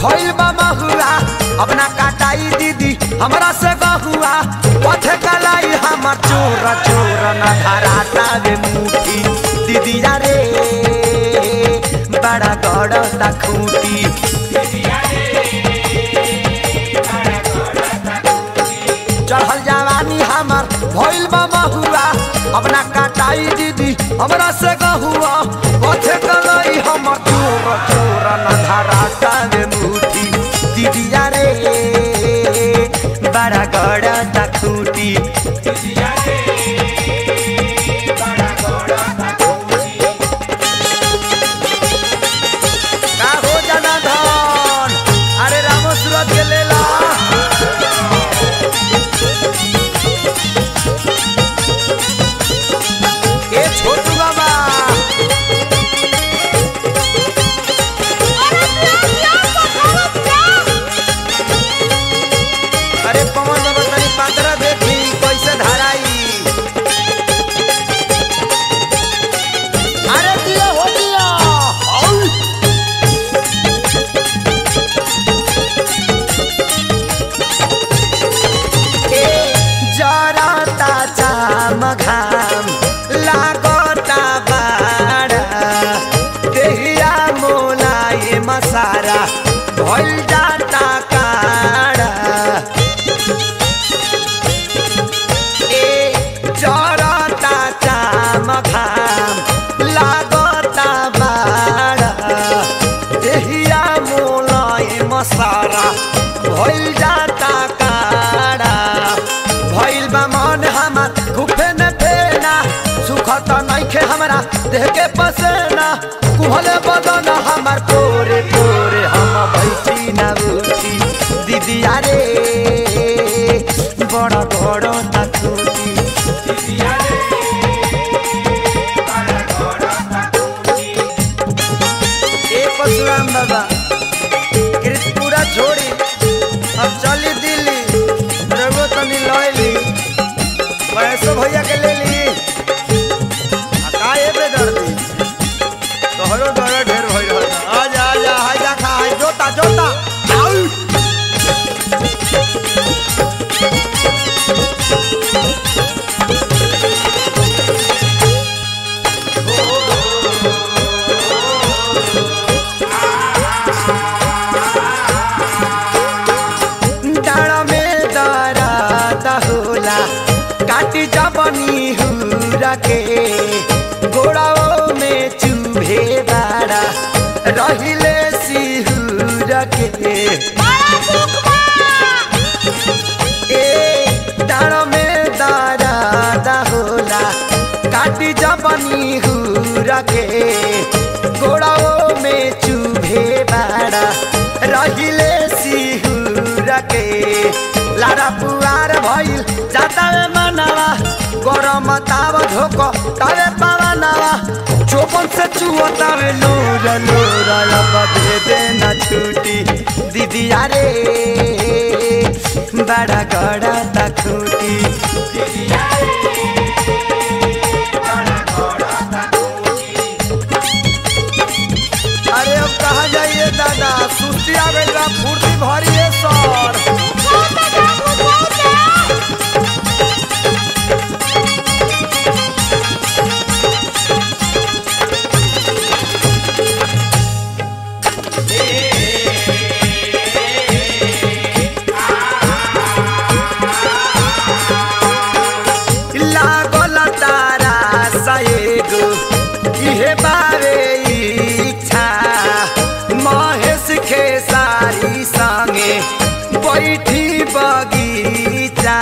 भइल बा महुआ अपना काटाई दीदी हमरा से गहुआ पथे कलाई हमर चोर चोर न धराता रे मुठी दीदी रे बड़ा गड़ता खूटी चढ़ल जवानी हमर भइल बा महुआ अपना काटाई दीदी हमरा से गहुआ पथे कलाई हमर चोर चोर न धराता रे मुठी दीदी रे बड़ा गड़ता खूटी का हो जाना धन अरे रामो सूरत के ले ला ए छोटू बाबा अरे पवन बाबा तनी पात्र देखी कैसे धराई अरे दिया हो दिया औ! ए जरता चाम घाम लागता बाड़ा देहिया मोलाए मसारा भइल जाता काड़ा ए जरता चाम घाम लागता बाड़ा देहिया मोलाए मसारा भइल जाता काड़ा भइल बा मन हमर खुफे न फेना सुखत नइखे हमरा देह के पसेना कुहले बदन हमर तोरे तोरे हम बैठी ना उठी दीदी रे बड़ा बड़ा तकुटी ए परशुराम बाबा कृत पूरा छोड़ी अब चली दिल्ली रघु तनी लैली वैसो भैया के ले ली आ का ए बे दर्दी तोहरो दर्द ढेर भइल रहल आजा आजा हाजा खा हाय जोता जोता आउ डाँडा में दराद होला काटी जबनी हुरा के गोड़ाओ में चुभे बाड़ा रहिले सिहुर के ए डाँडा में दराद होला काटी जबनी हुरा के गोड़ाओ में चुभे बाड़ा रहिले सिहुर के लारा पुआर भइल जाता रे मनवा गरम ताव धोको तावे पावनवा चोपन से चुवता रे लोर लोर अब दे देना छुटी दीदी रे बड़ा गड़ा तखुटी अरे अब कहा जाइए दादा सुस्ती आ गई बा फुर्ती भरिए सर लागल तारा सएगो इहे बारे इच्छा महेश खेसारी संगे बैठी बगीचा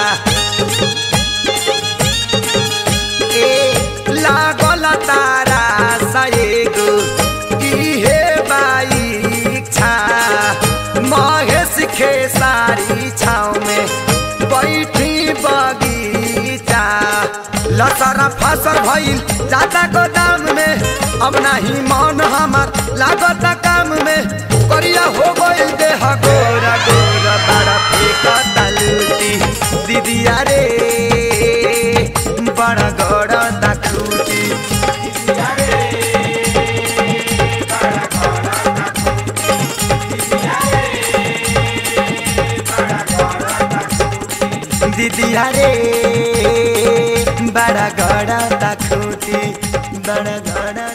ए लागल तारा सएगो इहे बाइच्छा महेश खेसारी छाव में बैठी बगीचा लसरा फसल भइल जाता गोदाम में अब नाही मन हमार लागत काम में करिया हो गइल देह गोरा गोरा बड़ा फेंकता लूटी दीदिया रे बड़ा गड़ा खूटी दीदिया रे बड़ा गड़ा ता खूटी बड़ा गड़ा